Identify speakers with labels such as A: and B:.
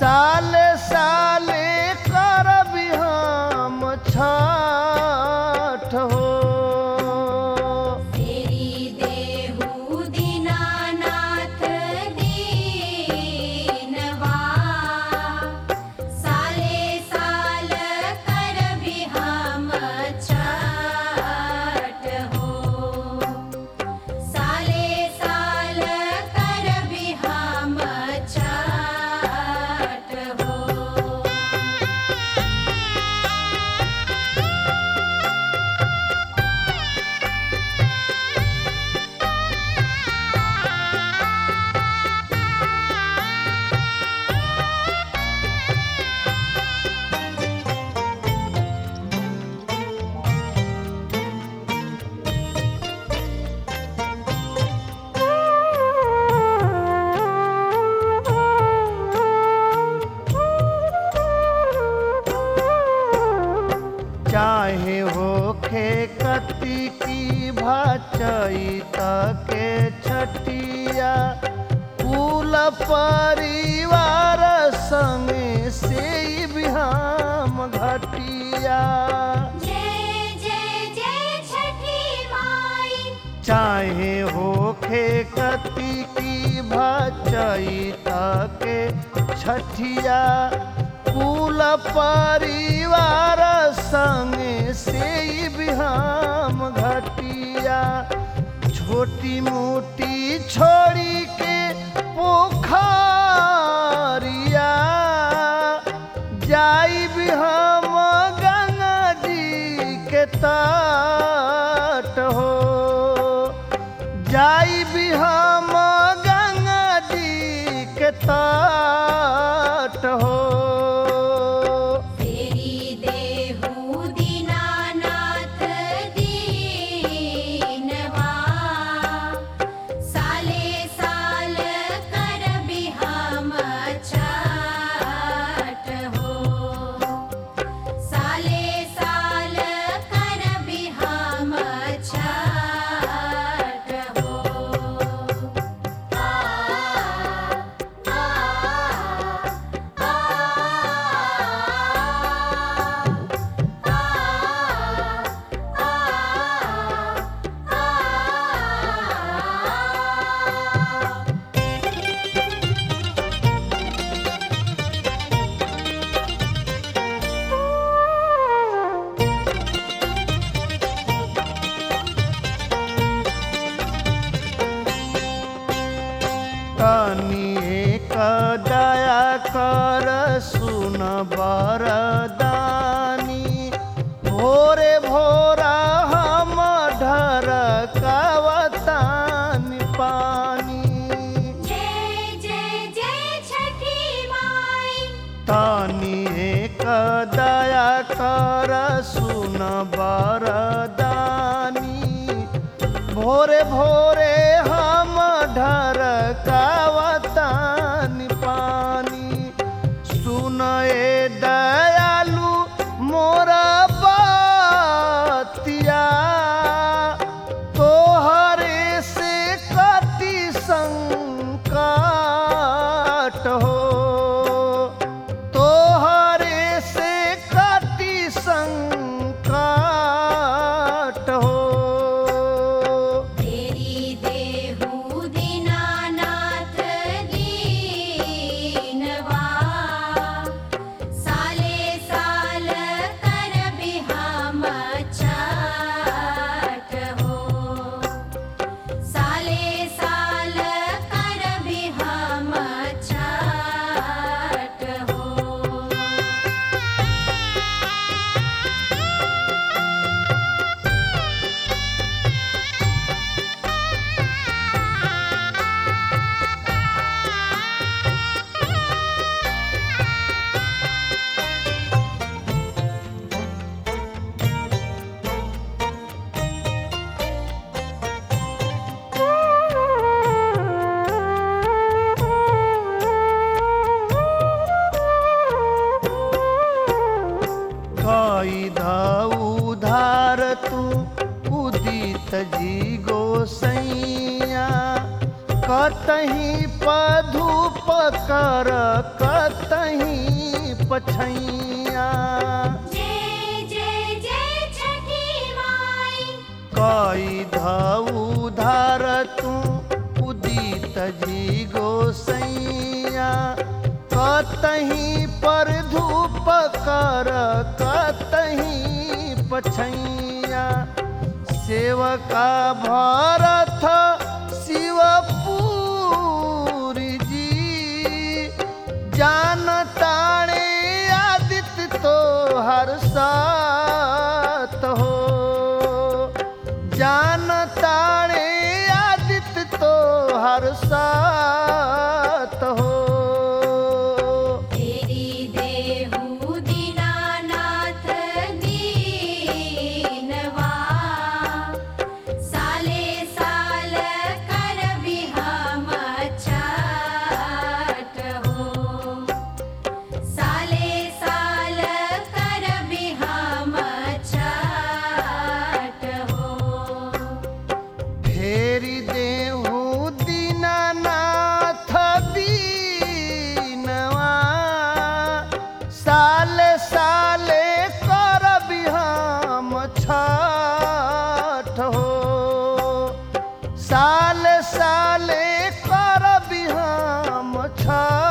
A: साले साले करबी हम छठ हो
B: तेरी देहु दीनानाथ दीनवा साले साल कर भी हम छठ हो साले साल कर भी हम छठ हो
A: चाहे होखे कति की भाचई के छठिया कुल परिवार संग से बिहाम घटिया
B: जय जय जय छठी माई
A: चाहे होखे कति की भाचई के छठिया कुल परिवार संग से बिहाम घटिया छोटी मोटी छोड़ी के पोखरिया जाई भी हम गंगा जी के तट हो जाई भी हम गंगा जी के तट हो
B: तेरी देहु दीनानाथ दीनवा साले साल कर भी हम छठ हो साले साल कर भी हम छठ हो आ आ
A: तनी एक दया कर सुन बरदानी भोरे भोरा हम ढर कावतानी पानी
B: जय जय जय छठी माई
A: तानी एक दया कर सुन बरदानी भोरे भोरे हम ढर कावतानी पानी सुन ए दयालु मोरा बतिया तोहरे से कति संकट हो तोहरे से कति संकट हो
B: तेरी देहु दीनानाथ दीनवा साले साल कर भी हम छठ हो साले साल कर भी हम छठ
A: पधूप कर कतहीं पछैया
B: जय जय जय छठी माई
A: कई धऊ धार तू उदित जी गोसैया कतहीं पर धूप कर कतहीं पछैया सेवका भरत शिवपुरी जी जान ताणे आदित्य तो हर सात हो जान ताणे आदित्य तो हर सात हो
B: तेरी देहु दीनानाथ दीनवा साले साल कर बिहाम छठ हो साले साल कर बिहाम छठ हो
A: फेरि देहु दीनानाथ दीनवा साले साले कर बिहाम छठ हो साले साले कर बिहाम छठ